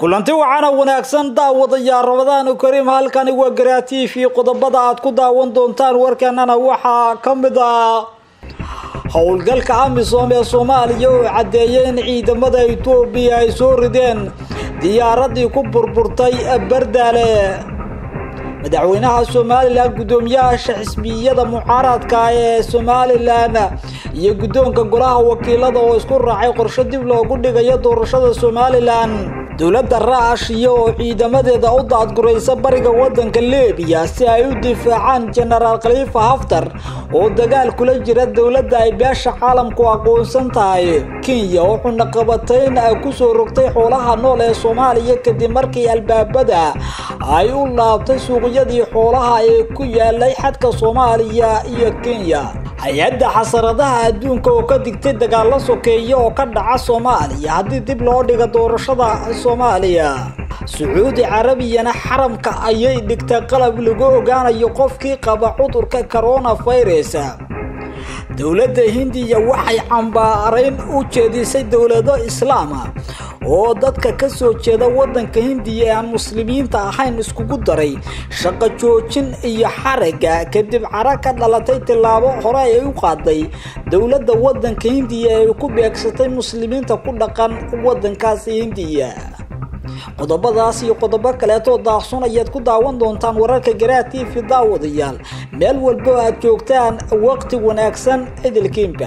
kulanti waxaana wanaagsan daawadayaa rabadaanu kariim halkani waa garaa t v qodobada aad ku daawan doontaan warkanana waxaa ka mid ah howlgalka amisom ee soomaaliya oo caddeeyay in ciidamada etoobiya ay soo rideen diyaaradii ku burburtay bardaale madaxweynaha somalilan guddoomiyaasha xisbiyada mucaaradka ee somalilan iyo guddoonka golaha wakiilada oo isku raacay qorsho dib loogu dhigayo doorashada somalilan dowladda raashiya oo ciidamadeeda u daadguraysa bariga waddanka libiya si ay u difaacaan jenaraal khaliifa haftar oo dagaal kula jira dowladda ay beesha caalamku aqoonsan tahay kenya oo xunaqabatayn ay kusoo rogtay xoolaha nool ee soomaaliya kadib markii albaabada ay u laabtay suuqyadii xoolaha ee ku yaalay xadka soomaaliya iyo kenya hay-adda xasaradaha adduunka oo ka digtay dagaalo sokeeya oo ka dhaca soomaaliya haddii dib loo dhiga doorashada soomaaliya sacuudi carabiyana xaramka ayay dhigtay qalab lagu ogaanayo qofkii qaba cudurka coronavirus dowladda hindiya waxay cambaarayn u jeedisay dowlado islaama oo dadka ka soo jeeda waddanka hindiya ee aan muslimiinta ahayn iskugu daray shaqo joojin iyo xaraga kadib cara ka dhalatay tillaabo hore ay u qaaday dowladda waddanka hindiya ee ku beegsatay muslimiinta ku dhaqan waddankaasi hindiya qodobadaas iyo qodobo kaleetoo daaqsun ayaad ku daawan doontaan wararka garaa t v daawadayaal meel walbo aad joogtaan waqti wanaagsan cidilkiinba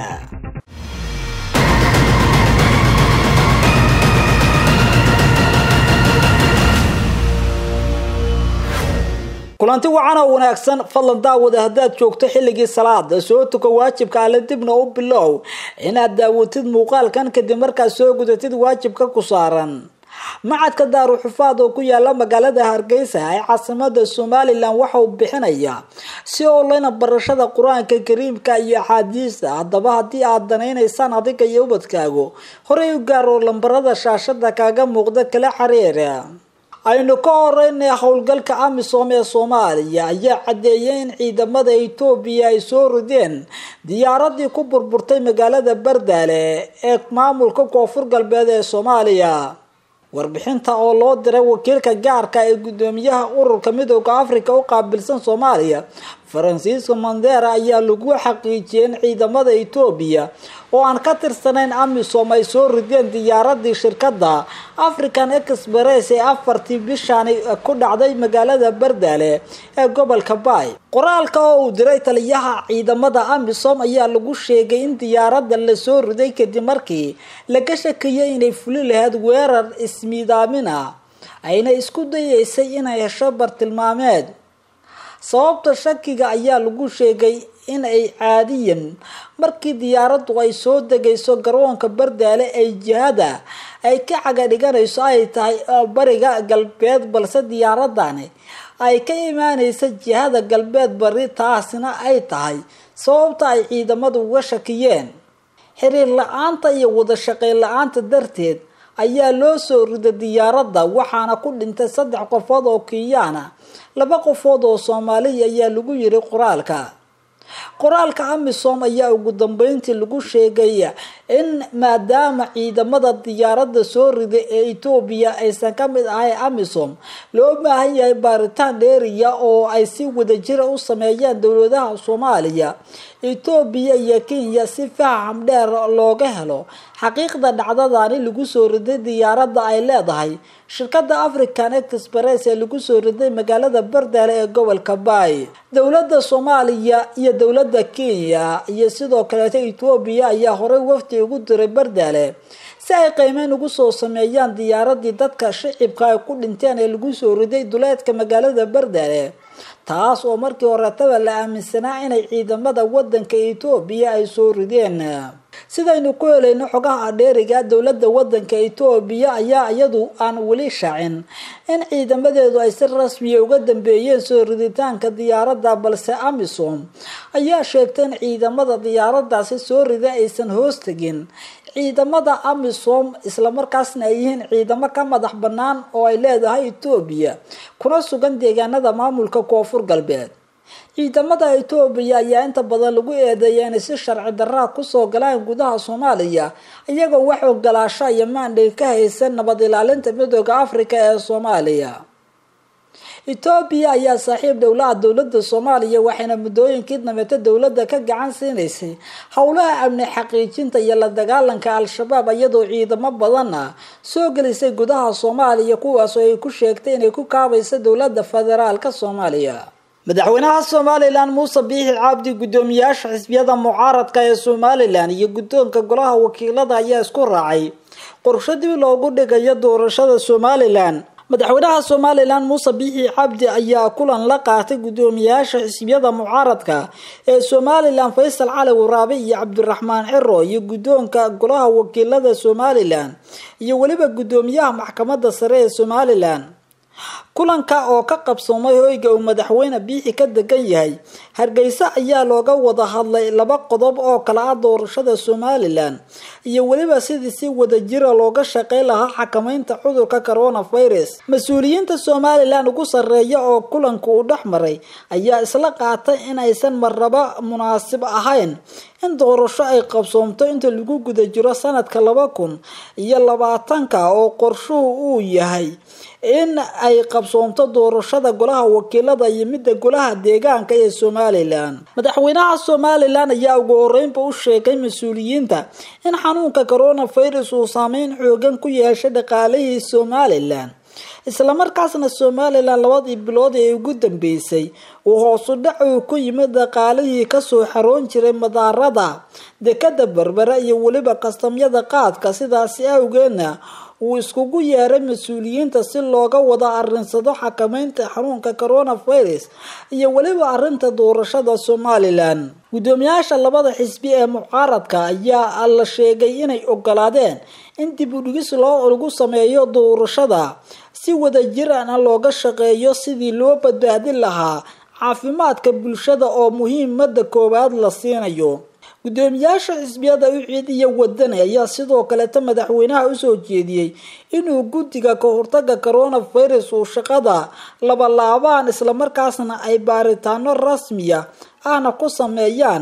kulanti wacan oo wanaagsan fadlan daawada haddaad joogto xilligii salaada soo tuko waajibka alle dibna u bilow inaad daawatid muuqaalkan kadib markaad soo gudatid waajibka ku saaran macadka daaruxufaad oo ku yaala magaalada hargeysa ee caasimada somalilan waxa uu bixinaya si oleyna barashada qur-aanka kariimka iyo axaadiista haddaba haddii aad danaynaysaan adiga iyo ubadkaagu horey u gaar oo lambarada shaashada kaaga muuqda kala xiriira aynu ka horeynay howlgalka amisom ee soomaaliya ayaa caddeeyay in ciidamada etoobiya ay soo rideen diyaaradii ku burburtay magaalada bardaale ee maamulka koonfur galbeed ee soomaaliya warbixinta oo loo diray wakiilka gaarka ee guddoomiyaha ururka midooda africa u qaabilsan soomaaliya faransiisko mandera ayaa lagu xaqiijiyay in ciidamada etoobiya oo aan ka tirsanayn amisom ay soo rideen diyaaradii shirkadda african express ee afartii bishaani ku dhacday magaalada bardaale ee gobolka baay qoraalka oo uu diray taliyaha ciidamada amisom ayaa lagu sheegay in diyaaradda lasoo riday kadib markii laga shakiyay inay fuli lahayd weerar ismiidaamin ah ayna isku dayeysay inay hesho bartilmaameed sababta shakiga ayaa lagu sheegay in ay caadiyan markii diyaaraddu ay soo degayso garoonka bardaale ay jihada ay ka caga dhiganayso ay tahay bariga galbeed balse diyaaradani ay ka imaanaysa jihada galbeed bari taasina ay tahay sababta ay ciidamadu uga shakiyeen xiriir la-aanta iyo wada shaqayn la-aanta darteed ayaa loo soo riday diyaaradda waxaana ku dhintay saddex qofood oo kiyaana laba qofood oo soomaaliya ayaa lagu yiri qoraalka qoraalka amisom ayaa ugu dambeyntii lagu sheegay in maadaama ciidamada diyaaradda soo riday ee etoobiya aysan ka mid ahay amisom loo baahan yahay baaritaan dheeriya oo ay si wadajira u sameeyaan dowladaha soomaaliya etoobiya iyo kenya si faham dheer looga helo xaqiiqda dhacdadani lagu soo riday diyaaradda ay leedahay shirkada african express ee lagu soo riday magaalada bardaale ee gobolka baay dowladda soomaaliya iyo dowladda kenya iyo sidoo kaleeto etoobiya ayaa horey wafdi ugu diray bardaale si ay qiimeyn ugu soo sameeyaan diyaaradii dadka shicibka ay ku dhinteen ee lagu soo riday duleedka magaalada bardaale taas oo markii horetaba la aaminsanaa inay ciidamada wadanka etoobiya ay soo rideen sidaynu ku helayno xogaha dheeriga dowladda wadanka etoobiya ayaa iyadu aan weli shaacin in ciidamadeedu ay si rasmiya uga dambeeyeen soo riditaanka diyaaradda balse amisom ayaa sheegtay in ciidamada diyaaradaasi soo rida aysan hoos tegin ciidamada amisom islamarkaasna ay yihiin ciidamo ka madax bannaan oo ay leedahay etoobiya kuna sugan deegaanada maamulka koonfur galbeed ciidamada etoobiya ayaa inta badan lagu eedeeya inay si sharci daraa kusoo galaan gudaha soomaaliya iyagoo wax ogolaasho iyo maandhay ka haysan nabad ilaalinta midooda africa ee soomaaliya etoobiya ayaa saaxiib dhowlaha dowlada soomaaliya waxayna muddooyinkii dambeeta dowladda ka gacan siinaysay howlaha amni xaqiijinta iyo la dagaalanka al-shabaab iyadoo ciidamo badanna soo gelisay gudaha soomaaliya kuwaasoo ay ku sheegtay inay ku kaabayso dowlada federaalka soomaaliya madaxweynaha somalilan muuse biixi cabdi guddoomiyaasha xisbiyada mucaaradka ee somalilan iyo guddoonka golaha wakiilada ayaa isku raacay qorsho dib loogu dhigayo doorashada somalilan madaxweynaha somalilan muuse biixi cabdi ayaa kulan la qaatay guddoomiyaasha xisbiyada mucaaradka ee somalilan faysal cali waraabe iyo cabdiraxmaan ciro iyo guddoonka golaha wakiilada somalilan iyo weliba guddoomiyaha maxkamadda sare ee somalilan kulanka oo ka qabsoomay hoyga uu madaxweyne biixi ka degan yahay hargeysa ayaa looga wada hadlay laba qodob oo kala ah doorashada somalilan iyo weliba sidii si wadajira looga shaqeyn lahaa xakameynta cudurka coronavirus mas-uuliyiinta somalilan ugu sarreeya oo kulanku uu dhex maray ayaa isla qaatay in aysan marnaba munaasib ahayn in doorasho ay qabsoomto inta lagu guda jiro sanadka laba kun iyo labaatanka oo qorshuhu uu yahay in ay qabsoomto doorashada golaha wakiilada iyo midda golaha deegaanka ee somalilan madaxweynaha somalilan ayaa ugu horeynba u sheegay mas-uuliyiinta in xanuunka coronavirus uu saameyn xoogan ku yeeshay dhaqaalihii somalilan islamarkaasna somalilan labadii bilood ee ugu dambeysay uu hoosu dhac uu ku yimid dhaqaalihii kasoo xaroon jiray madaarada dekada berbera iyo weliba kastamyada qaadka sidaasi awgeedna uu iskugu yeeray mas-uuliyiinta si looga wada arinsado xakameynta xanuunka coronavirus iyo weliba arinta doorashada somalilan guddoomiyaasha labada xisbi ee mucaaradka ayaa la sheegay inay ogolaadeen in dib u dhigis loo lagu sameeyo doorashada si wadajirana looga shaqeeyo sidii loo badbaadin lahaa caafimaadka bulshada oo muhiimada koowaad la siinayo guddoomiyaasha xisbiyada uciid iyo wadani ayaa sidoo kaleeta madaxweynaha usoo jeediyey inuu guddiga ka hortaga coronavirus uu shaqada labalaabaan islamarkaasna ay baaritaano rasmiya ahna ku sameeyaan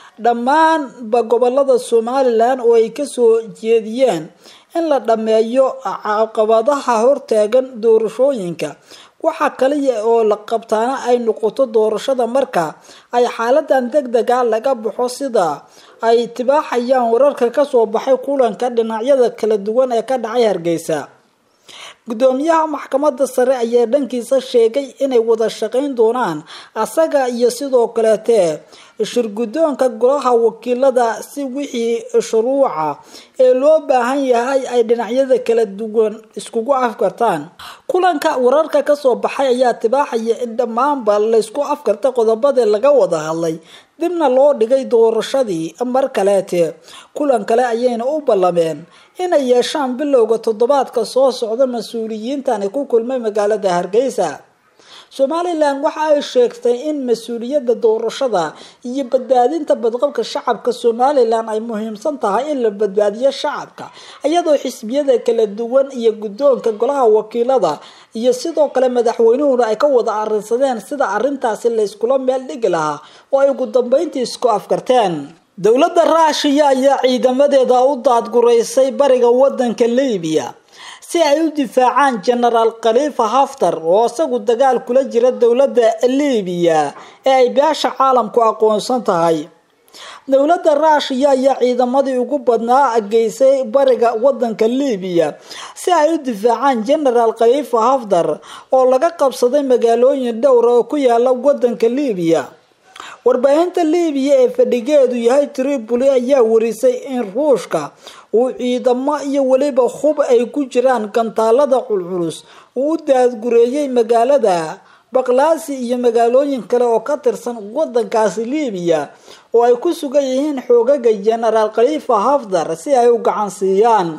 dhammaanba gobolada somalilan oo ay kasoo jeediyeen in la dhammeeyo caqabadaha hortaagan doorashooyinka waxaa kaliya oo la qabtaana ay noqoto doorashada marka ay xaaladan deg dega laga baxo sida ay tibaaxayaan wararka kasoo baxay kulanka dhinacyada kala duwan ee ka dhacay hargeysa guddoomiyaha maxkamadda sare ayaa dhankiisa sheegay inay wada shaqeyn doonaan asaga iyo sidoo kaleete shirguddoonka golaha wakiilada si wixii shuruuca ee loo baahan yahay ay dhinacyada kala duwan iskugu afkartaan kulanka wararka kasoo baxay ayaa tibaaxaya in dhammaanba laysku afkarta qodobadii laga wada hadlay dibna loo dhigay doorashadii mar kaleete kulan kale ayayna u ballameen inay yeeshaan bilowga toddobaadka soo socda mas-uuliyiintani ku kulmay magaalada hargeysa somalilan waxa ay sheegtay in mas-uuliyadda doorashada iyo badbaadinta badqabka shacabka somalilan ay muhiimsan tahay in la badbaadiyo shacabka iyadoo xisbiyada kala duwan iyo guddoonka golaha wakiilada iyo sidoo kale madaxweynuhuna ay ka wada arinsadeen sida arintaasi layskula meel dhigi lahaa oo ay ugu dambeyntii isku afkarteen dowladda raashiya ayaa ciidamadeeda u daadguraysay bariga wadanka libiya si ay u difaacaan genaraal khaliifa haftar oo isagu dagaal kula jira dowladda libiya ee ay beesha caalamku aqoonsan tahay dowladda raashiya ayaa ciidamadii ugu badnaa geysay bariga wadanka libiya si ay u difaacaan genaraal khaliifa haftar oo laga qabsaday magaalooyin dhowra oo ku yaala wadanka libiya warbaahinta libiya ee fadhigeedu yahay tripoli ayaa warisay in ruushka uu ciidamo iyo weliba hub ay ku jiraan gantaalada culculus uu u daadgureeyay magaalada baqlaasi iyo magaalooyin kale oo ka tirsan wadankaasi libiya oo ay ku sugan yihiin xoogaga genaraal khaliifa hafdar si ay u gacan siiyaan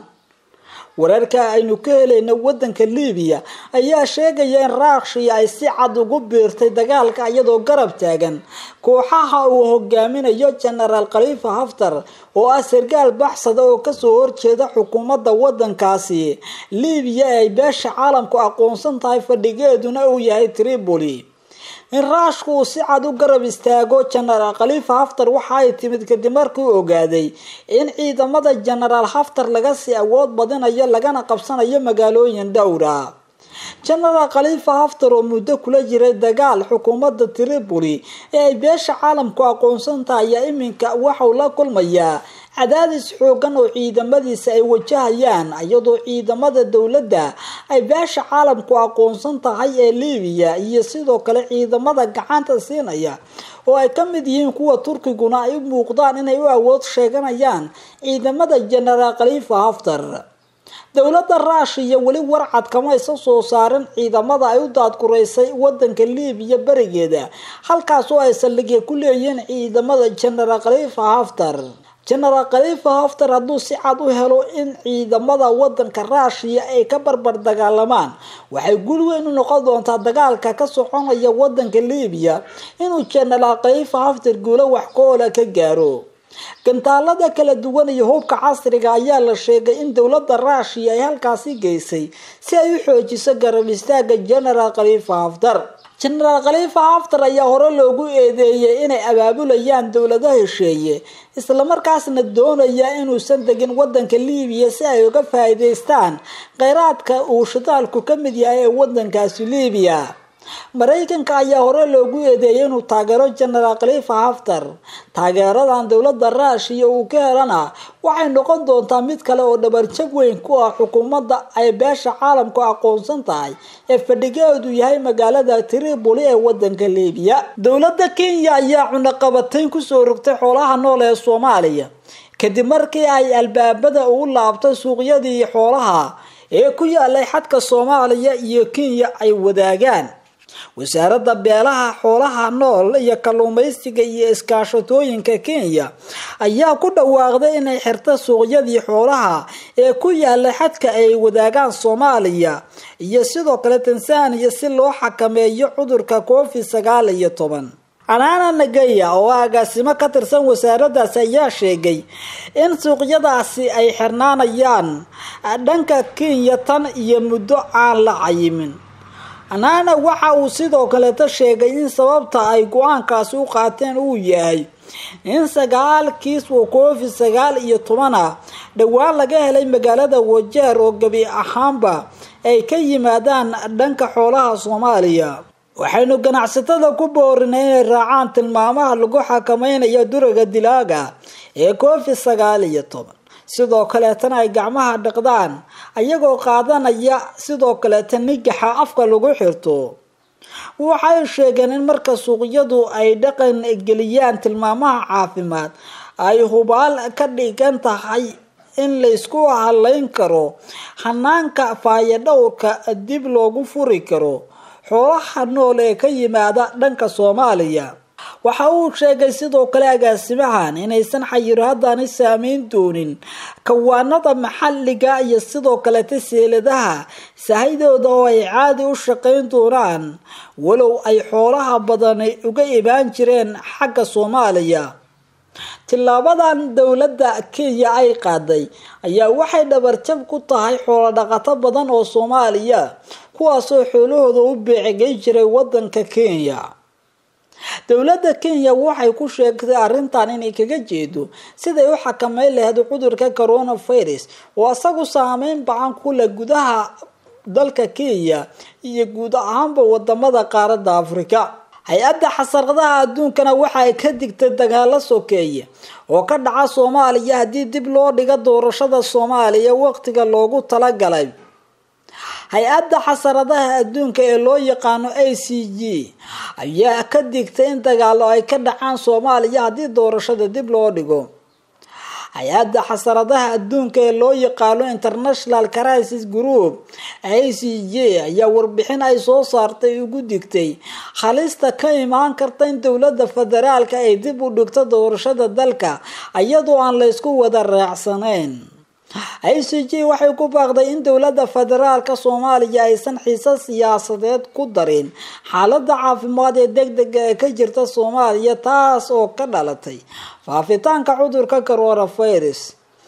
wararka aynu ka helayna wadanka libiya ayaa sheegaya in raashiya ay si cad ugu biirtay dagaalka iyadoo garab taagan kooxaha uu hogaaminayo genaraal khaliifa haftar oo ah sargaal baxsada oo kasoo horjeeda xukuumadda wadankaasi libiya ee ay beesha caalamku aqoonsan tahay fadhigeeduna uu yahay tripoli in raashku uu si cad u garab istaago jenaraal khaliifa haftar waxa ay timid kadib markii uu ogaaday in ciidamada jenaraal haftar laga sii awood badinayo lagana qabsanayo magaalooyin dhowra jenaraal khaliifa haftar oo muddo kula jiray dagaal xukuumadda tripoli ee ay beesha caalamku aqoonsan tahay ayaa iminka waxau la kulmayaa cadaadis xoogan oo ciidamadiisa ay wajahayaan iyadoo ciidamada dowladda ay beesha caalamku aqoonsan tahay ee libiya iyo sidoo kale ciidamada gacanta siinaya oo ay ka mid yihiin kuwa turkiguna ay u muuqdaan inay u awood sheeganayaan ciidamada jenaraal khaliifa haftar dowladda ruushiya weli warcad kama isa soo saarin ciidamada ay u daadguraysay wadanka libiya berigeeda halkaas oo ay saldhigya ku leeyihiin ciidamada jenaraal khaliifa haftar jenaraal khaliifa haftar hadduu si cad u helo in ciidamada wadanka ruushiya ay ka barbar dagaalamaan waxay gul weyn u noqon doontaa dagaalka ka soconaya wadanka libiya inuu jenaraal khaliifa haftar guulo wax ka-oola ka gaaro gantaalada kala duwan iyo hubka casriga ayaa la sheegay in dowladda ruushiya ay halkaasi geysay si ay u xoojiso garab istaaga jenaraal khaliifa haftar jenaraal khaliifa haftar ayaa hore loogu eedeeyay inay abaabulayaan dowlado hesheeye islamarkaasna doonaya inuusan degin wadanka libiya si ay uga faa'iidaystaan kheyraadka uu shidaalku ka mid yahay ee wadankaasi libiya maraykanka ayaa hore loogu eedeeyay inuu taageero jenaraal khaliifa haftar taageeradan dowladda ruushiya uu ka helana waxay noqon doontaa mid kale oo dhabarjab weyn ku ah xukuumadda ay beesha caalamku aqoonsan tahay ee fadhigeedu yahay magaalada tripoli ee wadanka libiya dowladda kenya ayaa cunaqabatayn kusoo rogtay xoolaha nool ee soomaaliya kadib markii ay albaabada ugu laabtay suuqyadii xoolaha ee ku yaalay xadka soomaaliya iyo kenya ay wadaagaan wasaaradda beelaha xoolaha nool iyo kalluumaysiga iyo iskaashatooyinka kenya ayaa ku dhawaaqday inay xirta suuqyadii xoolaha ee ku yaala xadka ay wadaagaan soomaaliya iyo sidoo kale tanzania si loo xakameeyo cudurka covid sagaal iyo toban anaana nagaya oo agaasimo ka tirsan wasaaraddaasi ayaa sheegay in suuqyadaasi ay xirnaanayaan dhanka kenya tan iyo muddo aan la cayimin anaana waxa uu sidoo kaleeta sheegay in sababta ay go-aankaasi u qaateen uu yahay in sagaal kiis oo covid sagaal iyo toban ah dhowaan laga helay magaalada wajeer oo gebi ahaanba ay ka yimaadaan dhanka xoolaha soomaaliya waxaynu ganacsatada ku boorinay inay raacaan tilmaamaha lagu xakameynayo duraga dilaaga ee covid sagaal iyo toban sidoo kaleetana ay gacmaha dhaqdaan ayagoo qaadanaya sidoo kaleeta nigaxa afka lagu xirto waxay sheegeen in marka suuqyadu ay dhaqan geliyaan tilmaamaha caafimaad ay hubaal ka dhigan tahay in laysku halayn karo hanaanka faayadhowrka dib loogu furi karo xoolaha nool ee ka yimaada dhanka soomaaliya waxa uu sheegay sidoo kale agaasimahan inaysan xayiraadani saameyn doonin kawaanada maxaliga iyo sidoo kaleta seeladaha sahydooda oo ay caadi u shaqayn doonaan walow ay xoolaha badani uga ibaan jireen xagga soomaaliya tilaabadan dowladda kenya ay qaaday ayaa waxay dhabarjab ku tahay xoolo dhaqato badan oo soomaaliya kuwaasoo xoolahooda u beecigay jiray wadanka kenya dowladda kenya waxay ku sheegtay arrintan inay kaga jeedo siday u xakameyn lahayd cudurka coronavirus oo isagu saameyn bacan ku leh gudaha dalka kenya iyo guud ahaanba wadamada qaaradda afrika hay-adda xasaradaha adduunkana waxay ka digtay dagaalo sokeeye oo ka dhaca soomaaliya haddii dib loo dhigo doorashada soomaaliya waqtiga loogu talagalay hay-adda xasaradaha adduunka ee loo yaqaano a c g ayaa ka digtay in dagaalo ay ka dhacaan soomaaliya haddii doorashada dib loo dhigo hay-adda xasaradaha adduunka ee loo yaqaano international crisis group a c j ayaa warbixin ay soo saartay ugu digtay halista ka imaan karta in dowladda federaalka ay dib u dhigto doorashada dalka iyadoo aan laysku wada raacsanayn i c j waxay ku baaqday in dowladda federaalka soomaaliya aysan xiise siyaasadeed ku darin xaalada caafimaad ee deg dega ee ka jirta soomaaliya taas oo ka dhalatay faafitaanka cudurka coronavirus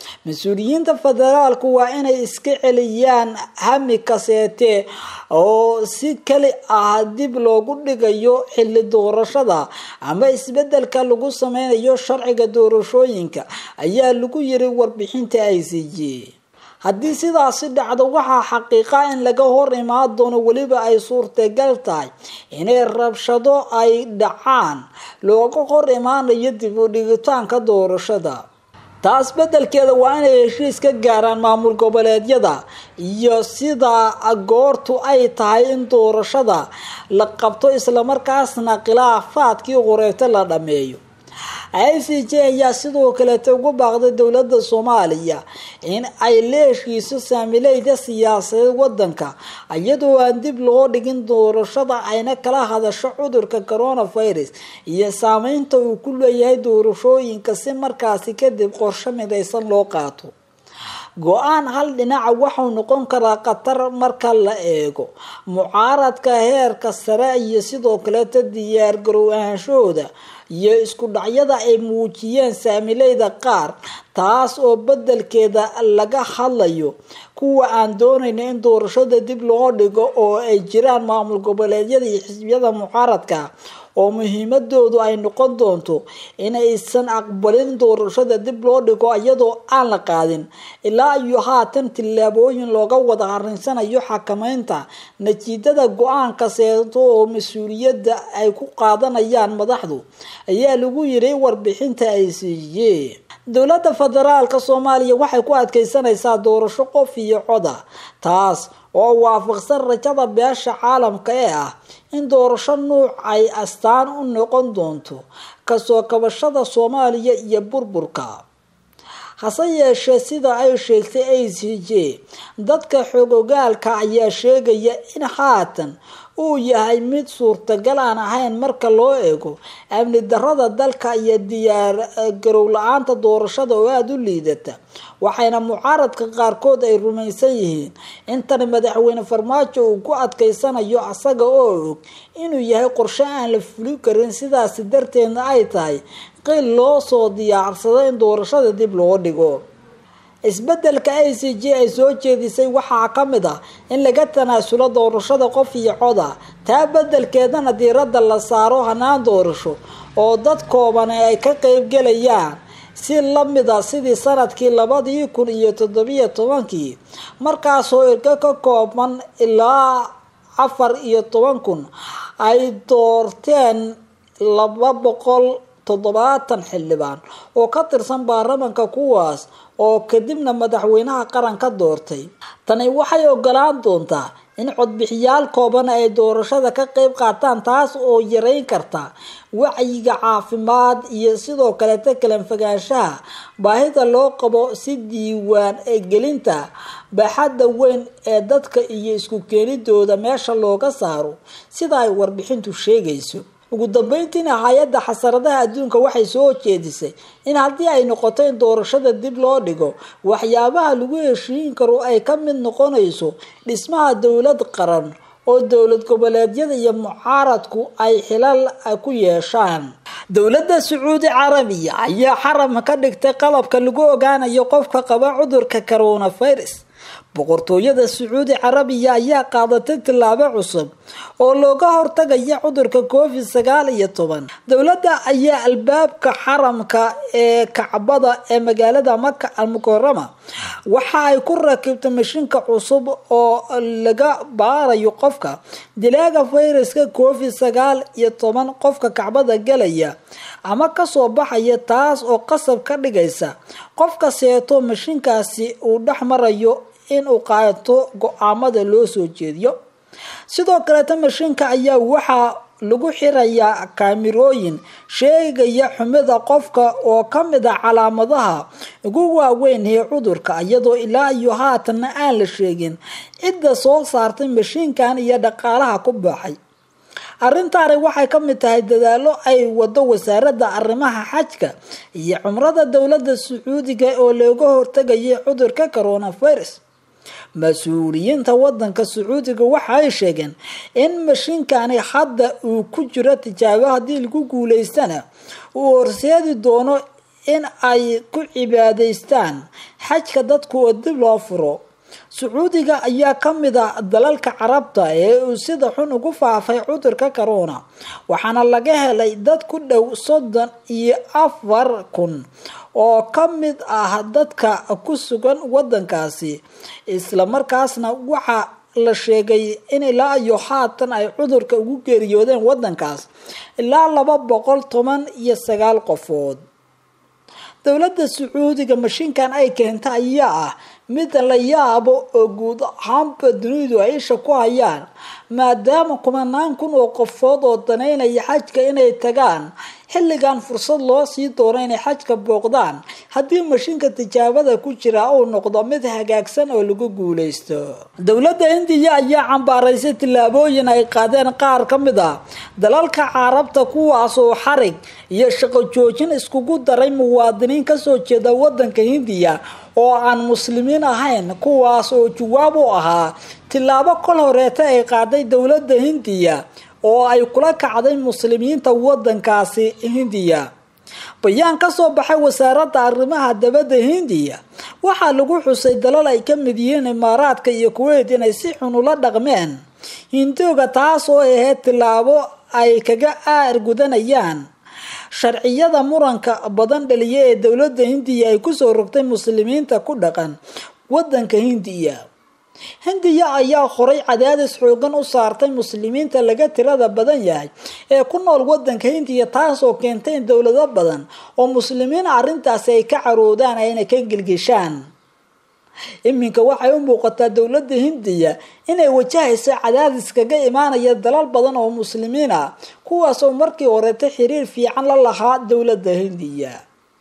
mas-uuliyiinta federaalku waa inay iska celiyaan hami kaseete oo si keli ah dib loogu dhigayo xilli doorashada ama isbedelka lagu sameynayo sharciga doorashooyinka ayaa lagu yiri warbixinta i c j haddii sidaasi dhacdo waxaa xaqiiqa in laga hor imaan doono weliba ay suurtagal tahay inay rabshado ay dhacaan looga hor imaanayo dib u dhigitaanka doorashada taas bedelkeeda waa inay heshiis ka gaaraan maamul goboleedyada iyo sidaa goortu ay tahay in doorashada la qabto islamarkaasna khilaafaadkii qoreeto la dhameeyo i c j ayaa sidoo kaleeta ugu baaqday dowladda soomaaliya in ay la heshiiso saamileyda siyaasadeed wadanka iyadoo aan dib loo dhigin doorashada ayna kala hadasho cudurka coronavirus iyo saameynta uu ku leeyahay doorashooyinka si markaasi kadib qorsho midaysan loo qaato go-aan hal dhinaca waxau noqon karaa khatar marka la eego mucaaradka heerka sare iyo sidoo kaleeta diyaar garow ahaanshahooda iyo isku dhacyada ay muujiyeen saamileyda qaar taas oo bedelkeeda laga hadlayo kuwa aan doonayna in doorashada dib loo dhigo oo ay jiraan maamul goboleedyada iyo xisbiyada mucaaradka oo muhiimadoodu ay noqon doonto inaysan aqbalin doorashada dib loo dhigo iyadoo aan la qaadin ilaa iyo haatan tillaabooyin looga wada harinsanayo xakameynta natiijada go-aanka seeto oo mas-uuliyadda ay ku qaadanayaan madaxdu ayaa lagu yiri warbixinta ay siiyeen dowladda federaalka soomaaliya waxay ku adkeysanaysaa doorasho qof iyo coda taas oo waafaqsan rajada beesha caalamka ee ah in doorasho nuuc ay astaan u noqon doonto kasoo kabashada soomaaliya iyo burburka hase yeeshee sida ay sheegtay a c j dadka xogogaalka ayaa sheegaya in haatan uu yahay mid suurtagal aan ahayn marka loo eego amni darada dalka iyo diyaar garow la-aanta doorashada oo aada u liidata waxayna mucaaradka qaarkood ay rumaysan yihiin intani madaxweyne farmaajo uu ku adkeysanayo asaga oo og inuu yahay qorshe aan la fuli karin sidaasi darteedna ay tahay qil loo soo diyaarsado in doorashada dib loo dhigo isbedelka a c j ay soo jeedisay waxaa ka mid ah in laga tanaasulo doorashada qof iyo coda taa bedelkeedana diiradda la saaro hanaan doorasho oo dad koobane ay ka qeybgelayaan si lamida sidii sanadkii labadii kun iyo toddobiyo tobankii markaasoo irka ka kooban ilaa afar iyo toban kun ay doorteen laba boqol toddobaatan xildhibaan oo ka tirsan baarlamanka kuwaas oo kadibna madaxweynaha qaranka doortay tani waxay ogolaan doontaa in codbixiyaal kooban ay doorashada ka qeyb qaataan taas oo yareyn karta wacyiga caafimaad iyo sidoo kaleta kalanfagaanshaha baahida loo qabo si diiwaan gelinta baaxadda weyn ee dadka iyo isku keenidooda meesha looga saaro sida ay warbixintu sheegayso ugu dambeyntiina hay-adda xasaradaha adduunka waxay soo jeedisay in haddii ay noqoto in doorashada dib loo dhigo waxyaabaha lagu heshiin karo ay ka mid noqonayso dhismaha dowlad qaran oo dowlad goboleedyada iyo mucaaradku ay xilal ku yeeshaan dowladda sacuudi carabiya ayaa xaram ka dhigtay qalabka lagu ogaanayo qofka qaba cudurka coronavirus boqortooyada sacuudi carabiya ayaa qaadatay tillaabo cusub oo looga hortagaya cudurka covid sagaal iyo toban dowladda ayaa albaabka xaramka ee kacbada ee magaalada maka almukarama waxa ay ku rakibtay mashiinka cusub oo laga baarayo qofka dilaaga fayraska covid sagaal iyo toban qofka kacbada galaya ama kasoo baxaya taas oo qasab ka dhigaysa qofka seeto mashiinkaasi uu dhex marayo inuu qaato go-aamada loo soo jeediyo sidoo kaleeta mashiinka ayaa waxaa lagu xirayaa kaamirooyin sheegaya xumida qofka oo ka mid a calaamadaha ugu waaweyn ee cudurka iyadoo ilaa iyo haatanna aan la sheegin cidda soo saartay mashiinkan iyo dhaqaalaha ku baxay arrintaani waxay ka mid tahay dadaalo ay wado wasaaradda arrimaha xajka iyo cumrada dowladda sacuudiga oo looga hortagayay cudurka coronavirus mas-uuliyiinta wadanka sacuudiga waxa ay sheegeen in mashiinkani hadda uu ku jiro tijaabo haddii lagu guuleystana uu horseedi doono in ay ku cibaadaystaan xajka dadku oo dib loo furo sacuudiga ayaa ka mid a dalalka carabta ee uu sida xun ugu faafay cudurka corona waxaana laga helay dad ku dhow soddon iyo afar kun oo ka mid ah dadka ku sugan wadankaasi islamarkaasna waxaa la sheegay in ilaa iyo haatan ay cudurka ugu geeriyoodeen wadankaas ilaa laba boqol toban iyo sagaal qofood dowladda sacuudiga mashiinkan ay keenta ayaa ah mid la yaabo oo guud ahaanba dunidu ay isha ku hayaan maadaama kumanaan kun oo qofood oo daneynaya xajka inay tagaan xilligan fursad loo sii doono inay xajka booqdaan haddii mashiinka tijaabada ku jira uu noqdo mid hagaagsan oo lagu guuleysto dowladda indiya ayaa cambaaraysay tillaabooyin ay qaadeen qaar ka mid ah dalalka carabta kuwaas oo xarig iyo shaqo joojin iskugu daray muwaadiniin kasoo jeeda wadanka hindiya oo aan muslimiin ahayn kuwaas oo jawaab u ahaa tillaabo kol horeeta ay qaaday dowladda hindiya oo ay kula kacday muslimiinta wadankaasi hindiya bayaan kasoo baxay wasaaradda arrimaha dabadda hindiya waxaa lagu xusay dalal ay ka mid yihiin imaaraadka iyo kuweyt inay si xun ula dhaqmeen hindooga taas oo ahayd tillaabo ay kaga aar gudanayaan sharciyada muranka badan dhaliya ee dowladda hindiya ay kusoo rogtay muslimiinta ku dhaqan wadanka hindiya hindiya ayaa horay cadaadis xoogan u saartay muslimiinta laga tirada badan yahay ee ku nool wadanka hindiya taasoo keentay in dowlado badan oo muslimiin arrintaasi ay ka caroodaan ayna ka gilgishaan iminka waxay u muuqataa dowladda hindiya inay wajahayso cadaadis kaga imaanaya dalal badan oo muslimiin ah kuwaas oo markii horeeta xiriir fiican la lahaa dowladda hindiya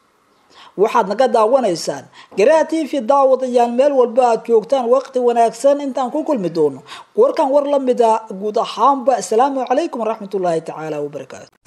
waxaad naga daawanaysaan garaa t v daawadayaal meel walba aad joogtaan waqti wanaagsan intaan ku kulmi doono warkan war la mid a guud ahaanba asalaamu calaykum waraxmatullaahi tacaala wabarakaatu